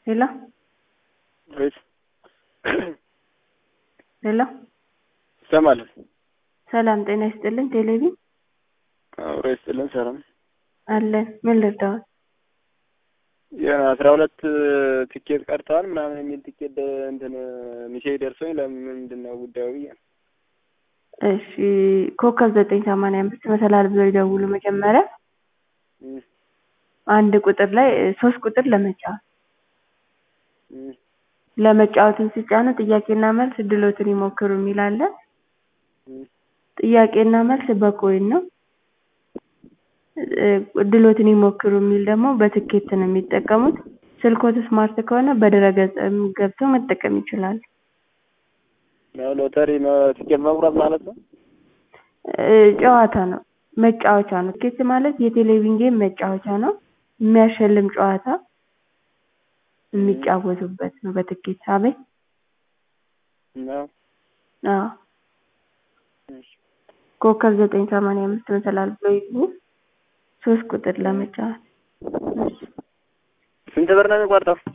ሄሎ ወይስ ሄሎ ይሰማል? ሰላም ጤና ይስጥልን። ቴሌቪዥን አብሮ ይስጥልን። ሰላም አለን። ምን ልርዳዎት? የሆነ አስራ ሁለት ትኬት ቀርተዋል ምናምን የሚል ትኬት እንትን ሚሴጅ ደርሶኝ ለምንድን ነው ጉዳዩ ብዬ ነው። እሺ ኮከብ ዘጠኝ ሰማንያ አምስት መሰላል ብለው ይደውሉ መጀመሪያ እም፣ አንድ ቁጥር ላይ ሶስት ቁጥር ለመጫወት እም፣ ለመጫወትን ሲጫኑ ጥያቄና መልስ እድሎትን ይሞክሩ የሚል አለ። እም። ጥያቄና መልስ በኮይን ነው። እ እድሎትን ይሞክሩ የሚል ደግሞ በትኬት ነው የሚጠቀሙት። ስልክዎት ስማርት ከሆነ በድረ-ገጽም ገብተው መጠቀም ይችላሉ። ያው ሎተሪ መ- ትኬት መቁረጥ ማለት ነው። እ ጨዋታ ነው፣ መጫወቻ ነው። ትኬት ማለት የቴሌቪዥን ጌም መጫወቻ ነው። የሚያሸልም ጨዋታ የሚጫወቱበት ነው በትኬት። አቤት ነው። አዎ እሺ። ኮከብ ዘጠኝ ሰማንያ አምስት መሰላል ብለው ይግቡ። ሶስት ቁጥር ለመጫወት። እሺ ስንት ብር ነው የሚቆርጠው?